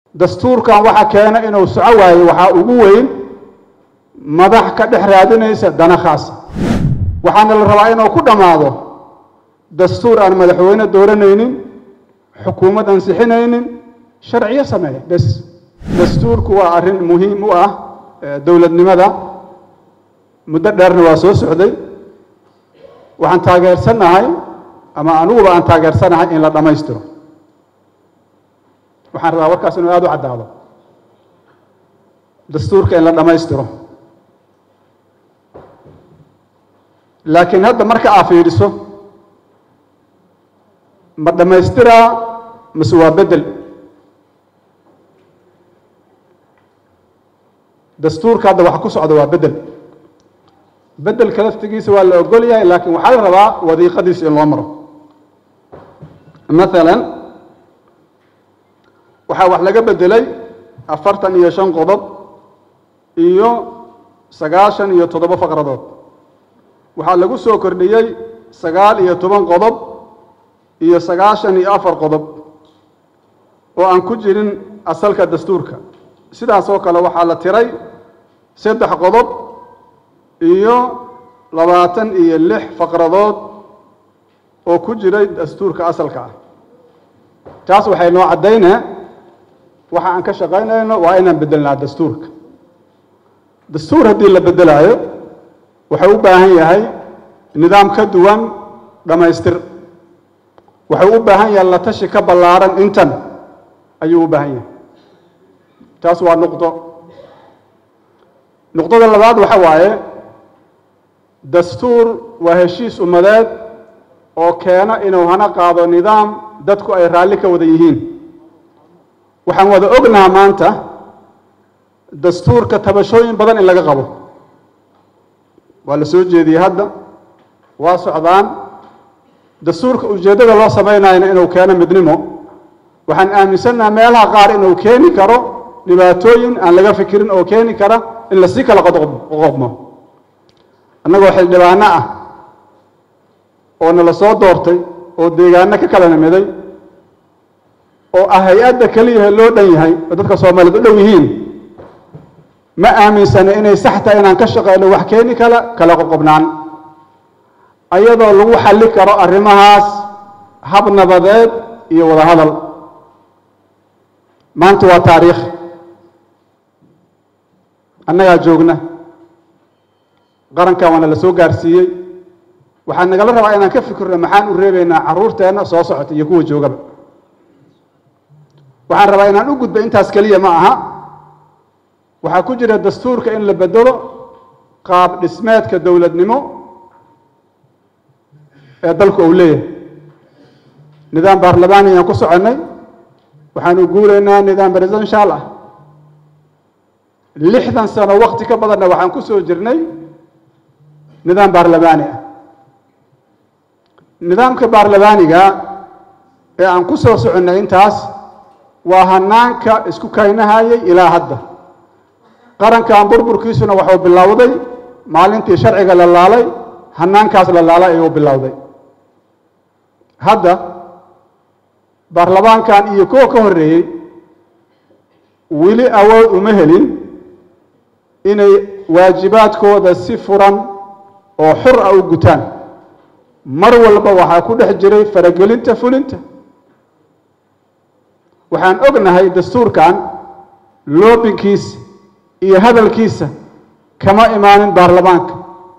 dastuurkan waxa keena inuu soco waayo waxaa ugu weyn madax ka dhex raadinaysa dana khaasa waxaana la rabaa inuu ku dhammaado dastuur aan madaxweyne dooranaynin xukuumad ansixinaynin sharciyo sameeya bes dastuurku waa arrin muhiim u ah dowladnimada muddo dheerna waa soo socday waxaan taageersanahay ama aniguba aan taageersanahay in la dhammaystiro waxaan rabaa warkaas inuu aada u caddaado dastuurka in la dhammaystiro laakiin hadda marka aa fiidhiso ma dhammaystiraa mase waa beddel dastuurka hadda waxa ku socda waa beddel beddelka laftigiisa waa la ogol yahay laakiin waxaa la rabaa wadiiqadiisa in loo maro maalan waxaa wax laga beddelay afartan iyo shan qodob iyo sagaashan iyo toddoba faqradood waxaa lagu soo kordhiyey sagaal iyo toban qodob iyo sagaashan iyo afar qodob oo aan ku jirin asalka dastuurka sidaas oo kale waxaa la tiray saddex qodob iyo labaatan iyo lix faqradood oo ku jiray dastuurka asalka ah taas waxay noo caddaynaa waxa aan ka shaqaynayno waa inaan beddelnaa dastuurka dastuur haddii la beddelaayo wuxuu u baahan yahay nidaam ka duwan dhammaystir wuxuu u baahan yahay la tashi ka ballaaran intan ayuu u baahan yahay taas waa nuqdo nuqdada labaad waxa waaye dastuur waa heshiis ummadeed oo keena inuu hana qaado nidaam dadku ay raalli ka wada yihiin waxaan wada ognaha maanta dastuurka tabashooyin badan in laga qabo waa la soo jeediyey hadda waa socdaan dastuurka ujeeddada loo samaynayna inuu keeno midnimo waxaan aaminsannaha meelaha qaar inuu keeni karo dhibaatooyin aan laga fikirin oo keeni kara in lasii kala qoqobmo annagoo xildhibaano ah oo nala soo doortay oo deegaano ka kala nimiday oo ah hay-adda keliyaha loo dhan yahay oo dadka soomaaliyeed u dhow yihiin ma aaminsana inay sax tahay inaan ka shaqeyno wax keeni kala kala qoqobnaan ayadoo lagu xalli karo arrimahaas hab nabadeed iyo wada hadal maanta waa taariikh annagaa joogna qarankan waana la soo gaarsiiyey waxaa nagala rabaa inaan ka fikirno maxaan u reebaynaa carruurteenna soo socota iyo kuwa joogaba waxaan rabaa inaan u gudba intaas keliya ma aha waxaa ku jira dastuurka in la bedelo qaab dhismeedka dowladnimo ee dalku uu leeyahay nidaam baarlamaani ayaan ku soconnay waxaanu guuraynaa nidaam presidential ah lixdan sano wakti ka badanna waxaan ku soo jirnay nidaam baarlamaani ah nidaamka baarlamaaniga ee aan ku soo soconnay intaas waa hanaanka isku kaynahayay ilaa hadda qarankan burburkiisuna waxuu bilowday maalintii sharciga la laalay hanaankaas la laalay ayuu bilowday hadda baarlamaankan iyo kuwa ka horreeyey weli awood uma helin inay waajibaadkooda si furan oo xur ah u gutaan mar walba waxaa ku dhex jiray faragelinta fulinta waxaan ognahay dastuurkan loobinkiisa iyo hadalkiisa kama imaanin baarlamaanka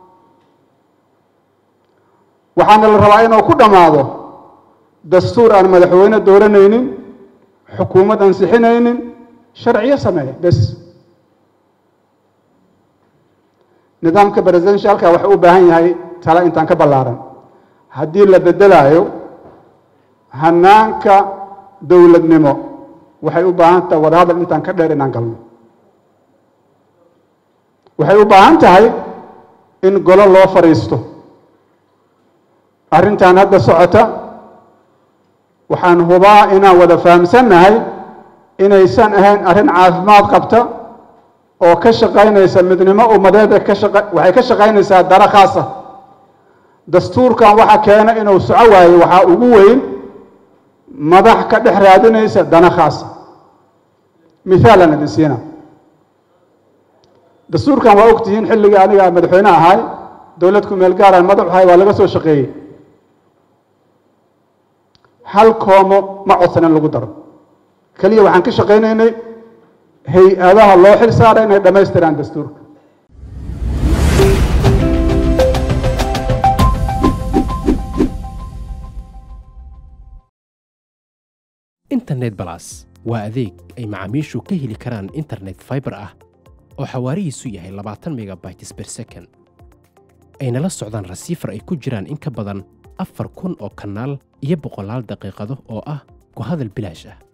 waxaana la rabaa inuu ku dhammaado dastuur aan madaxweyne dooranaynin xukuumad ansixinaynin sharciyo sameeya bes nidaamka presidentialka waxuu u baahan yahay tale intaan ka ballaaran haddii la beddelaayo hanaanka dowladnimo waxay u baahan tahay wadahadal intaan ka dheer inaan galno waxay u baahan tahay in golo loo fadhiisto arrintan hadda socota waxaan hubaa inaan wada fahamsannahay inaysan ahayn arrin caafimaad qabta oo ka shaqaynaysa midnimo ummadeeda ka shaqa waxay ka shaqaynaysaa dara khaasa dastuurkan waxa keena inuu soco waayo waxaa ugu weyn madax ka dhex raadinaysa dana khaasa mithaalan idin siina dastuurkan waa ogtihiin xilligii aniga madaxweyne ahay dowlad ku meel gaaraan madax ahay waa laga soo shaqeeyey hal koomo ma codsan in lagu daro keliya waxaan ka shaqaynaynay hay-adaha loo xil saara inay dhammaystiraan dastuurka internet balas waa adeeg ay macaamiishu ka heli karaan internet fiber ah oo xawaarihiisu yahay labaatan megabytes per second ayna la socdaan rasiifar ay ku jiraan in ka badan afar kun oo kanaal iyo boqolaal daqiiqado oo ah ku hadal bilaash ah